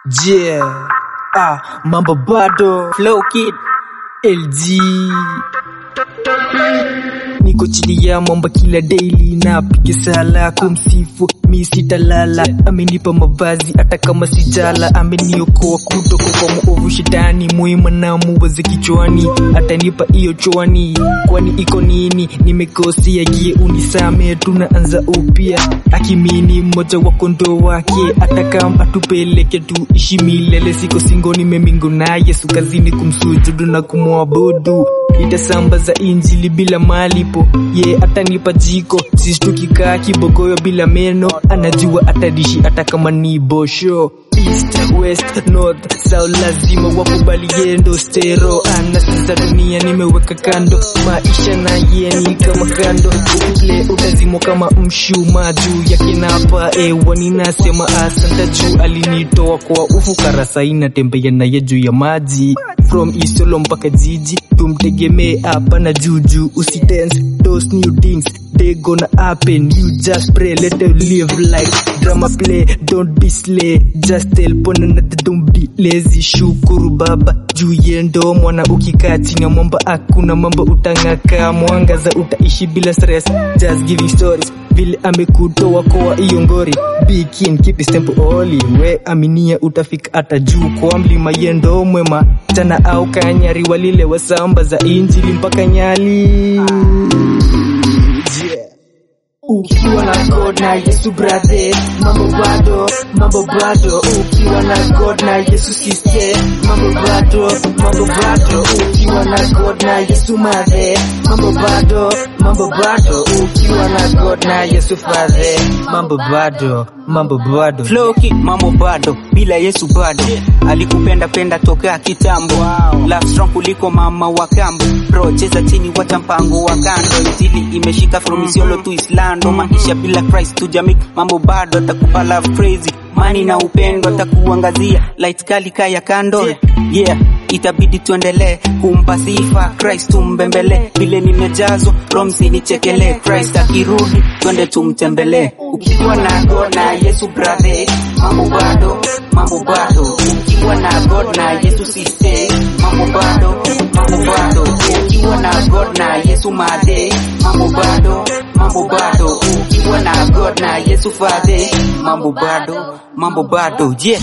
Yeah. Ah, mambo bado. Flow Kid. LG. Niko chini ya mwamba kila daily napiga sala kumsifu mi sitalala amenipa mavazi hata kama sijala ameniokoa kutoka kwa muovu shetani muima na muwaze kichwani atanipa hiyo chwani kwani iko nini nimekosea gie unisame tunaanza upya akimini mmoja wa kondoo wake hata kama atupeleke tuishi milele siko singo nimemingo na yesu kazini kumsujudu na kumwabudu nitasambaza injili bila malipo ye yeah, atanipa jiko sisi tukikaa kibogoyo bila meno anajua atadishi hata kama ni bosho east west north south lazima wakubali yendo stero anasiza dunia nimeweka kando maisha na yeni kama kando ukiple utazimwa kama mshuma juu yake napa ewa ninasema asanta juu alinitoa kwa ufukara saina tembea naye juu ya maji from isolo mpaka jiji tumtegemee hapa na juju usitense those new things they gonna happen you just pray let them live like drama play don't be slay just tell pona na don't be lazy shukuru baba juu yendo mwana ukikaa chini ya mwamba hakuna mambo utang'aka mwangaza utaishi bila stress just giving stories vile amekutoa koa hiyo ngori Be keen, keep his tempo holy we aminia utafika hata juu kwa mlima yendo mwema tana au kanyari walile wasamba za injili mpaka nyali yeah. Ukiwa na God na Yesu brother, mambo bado, mambo bado. Ukiwa na God na Yesu sister, mambo bado, mambo bado. Ukiwa na God na Yesu mother, mambo bado, mambo bado. Ukiwa na God na Yesu father, mambo bado, mambo bado. Flow Kid, mambo bado bila Yesu bado alikupenda penda toka kitambo wow. Love strong kuliko mama wa kambo bro cheza chini wacha mpango wa kando injili imeshika from Isiolo to Islando maisha bila Christ to jamii mambo bado atakupa love crazy mani na upendo atakuangazia light kali kaya kando yeah itabidi tuendelee kumpa sifa Christ tumbembele vile nimejazwa romsi nichekele Christ akirudi twende tumtembelee ukiwa na God na Yesu brother mambo bado mambo bado ukiwa na God na Yesu sister mambo bado mambo bado ukiwa na God na Yesu made mambo bado mambo bado ukiwa na God na Yesu father mambo bado mambo bado yeah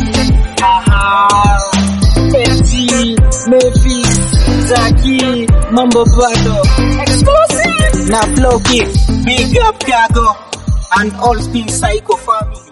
Pepsi, Memphis, Zaki, mambo bado. Explosive na Flow Kid, big up Gago and all spin psycho family